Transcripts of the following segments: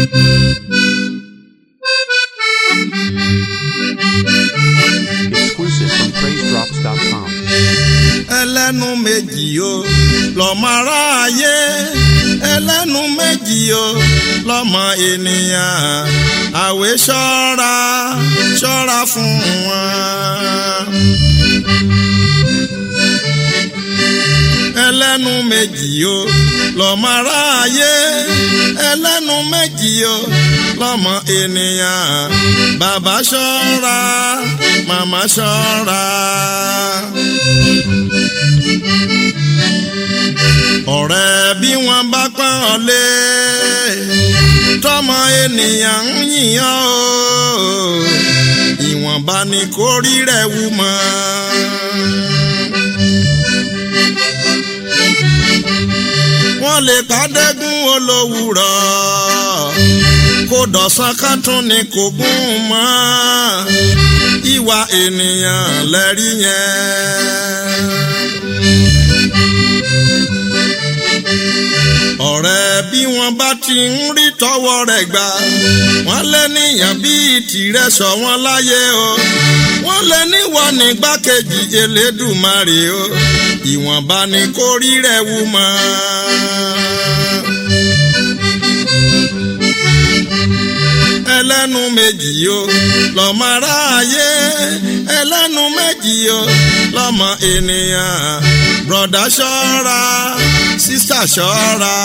Exclusive from PraiseDrops.com. ẹlẹ́nu méjì o lọ́mọ aráyé ẹlẹ́nu méjì o lọ́mọ ènìyàn àwẹ̀ ṣọ́ra ṣọ́ra fún wọn. ẹlẹ́nu méjì o lọ́mọ aráyé ẹlẹ́nu méjì o lọ́mọ ènìyàn bàbá ṣọ́ra màmá ṣọ́ra. ọ̀rẹ́ bí wọ́n bá pọ́n ọ lé tọmọ ènìyàn ń yìnyàn o ìwọ̀nba ni kò rí rẹ̀ wú mọ́. wọ́n lè kádẹ́gún olówùrọ̀ kó dọ̀sán ká tún ni kò gún mọ́ ìwà ènìyàn lẹ́rí yẹn. ọ̀rẹ́ bí wọ́n bá ti ń rí tọwọ́ rẹ̀ gbà wọ́n lé níyàn bíi tìrẹ sọ wọ́n láyé o wọ́n lé níwọ̀n nígbàkejì elédùmarè o ìwọ̀nba ni kò rí rẹ̀ wú mọ́. ẹlẹ́nu méjì o lọ́mọ aráyé ẹlẹ́nu méjì o lọ́mọ ènìyàn bùrọ̀dá ṣọ́ra sísà ṣọ́ra.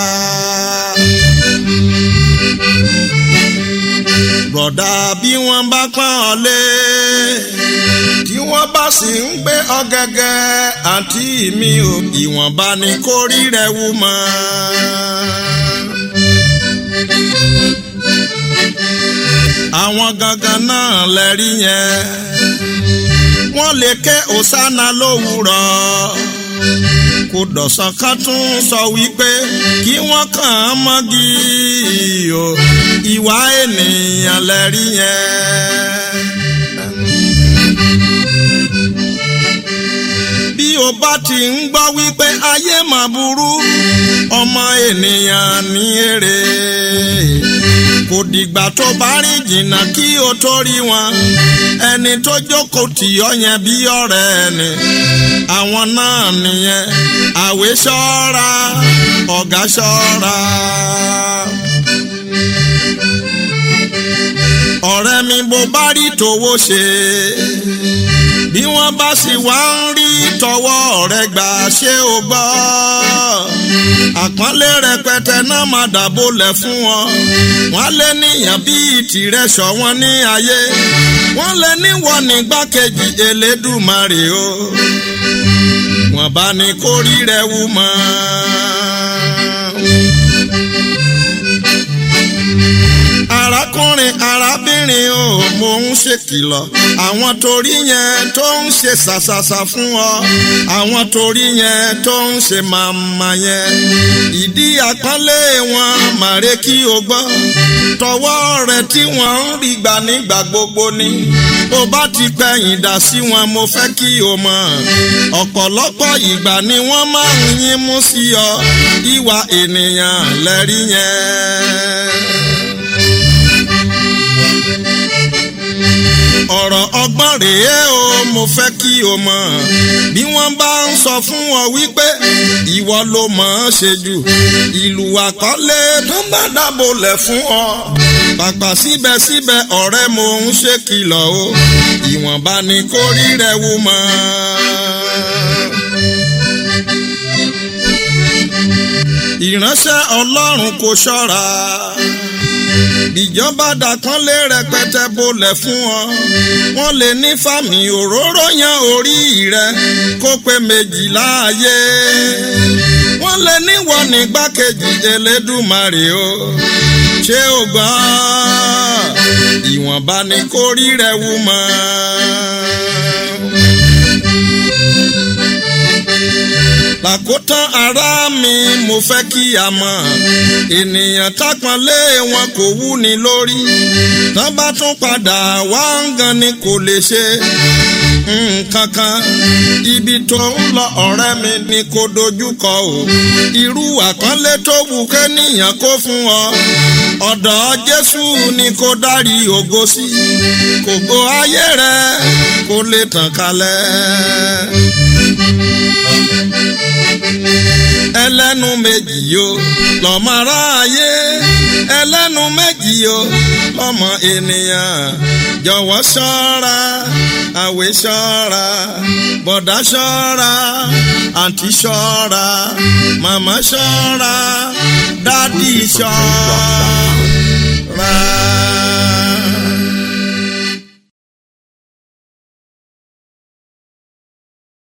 bùrọ̀dá bí wọ́n bá pọ́n ọ lé tí wọ́n bá sì ń gbé ọ̀gẹ̀gẹ̀ àǹtí mi ò ìwọ̀nba ni kò rí rẹ̀ wú mọ́. àwọn gangan náà lẹ́rí yẹn wọ́n lè ké òsánà lówùrọ̀ kò dọ̀sán kan tún sọ wípé kí wọ́n kàn án mọ́gì o ìwà ènìyàn lẹ́rí yẹn. bí o bá ti ń gbọ́ wípé ayé mà burú ọmọ ènìyàn ní èrè kò dìgbà tó bá rìn jìnnà kí o tó rí wọn ẹni tó jókòó tì ọ́ yẹn bí ọ̀rẹ́ ẹni àwọn náà nìyẹn àwẹ̀ ṣọ́ra ọ̀gá ṣọ́ra. ọ̀rẹ́ mi bó bá rí tòwó ṣe bí wọ́n bá sì wá ń rí tọwọ́ rẹ̀ gbà ṣé o gbọ́ àpọ́nlé rẹpẹtẹ náà máa dàbò lẹ̀ fún wọn wọ́n lé níyàn bíi tìrẹ sọ wọn ní ayé wọ́n lé níwọ̀n nígbàkejì elédùmarè o wọ́n bá ní kó rí rẹ̀ wú mọ́. arákùnrin arábìnrin o mò ń ṣèkìlọ̀ àwọn torí yẹn tó ń ṣe ṣàṣàṣà fún ọ àwọn torí yẹn tó ń ṣe màmá yẹn ìdí àpọ́nlé wọn màrè kí o gbọ́ tọwọ́ rẹ tí wọ́n ń rí gbà nígbà gbogbo ni bó bá ti pẹ̀yìn dà sí wọn mo fẹ́ kí o mọ̀ ọ̀pọ̀lọpọ̀ ìgbà ni wọ́n máa ń yín mú sí ọ ìwà ènìyàn lẹ́rí yẹn. ọ̀rọ̀ ọgbọ́n rèé o mo fẹ́ kí o mọ̀ bí wọ́n bá ń sọ fún ọ wípé ìwọ ló mọ̀ ọ́n ṣe jù ìlú àkọlé tó ń bá dábòlẹ̀ fún ọ pàpà síbẹ̀síbẹ̀ ọ̀rẹ́ mo ń ṣe kìlọ̀ o ìwọ̀nba ni kò rí rẹ̀ wú mọ́. ìránṣẹ́ ọlọ́run kò ṣọ́ra ìjọba dàkánlé rẹpẹtẹ bolẹ̀ fún ọ wọ́n lè ní fàmì òróró yan orí rẹ kó pé méjìlá ayé wọ́n lè níwọ̀ nígbàkejì elédùmarè o ṣé o gbọ́ ìwọ̀nba ni kò rí rẹ wú mọ́. làkótán ara mi mo fẹ́ kí a mọ̀ ènìyàn tápọ̀nlé wọn kò wú ni lórí tán bá tún padà wá ń gan ni kò lè ṣe nǹkan kan ibi tó ń lọ ọ̀rẹ́ mi ni kò dojúkọ o irú àkànlé tó wù kẹ́nìyàn kó fún ọ ọ̀dọ̀ jésù ni kò dárí ògo sí kògo ayé rẹ kó lè tàn kálẹ̀. ẹlẹ́nu méjì yo lọ́mọ aráyé ẹlẹ́nu méjì yo lọ́mọ ènìyàn jọ̀wọ́ ṣọ́ra àwẹ̀ ṣọ́ra bọ̀dá ṣọ́ra àǹtí ṣọ́ra màmá ṣọ́ra dádì ṣọ́ra.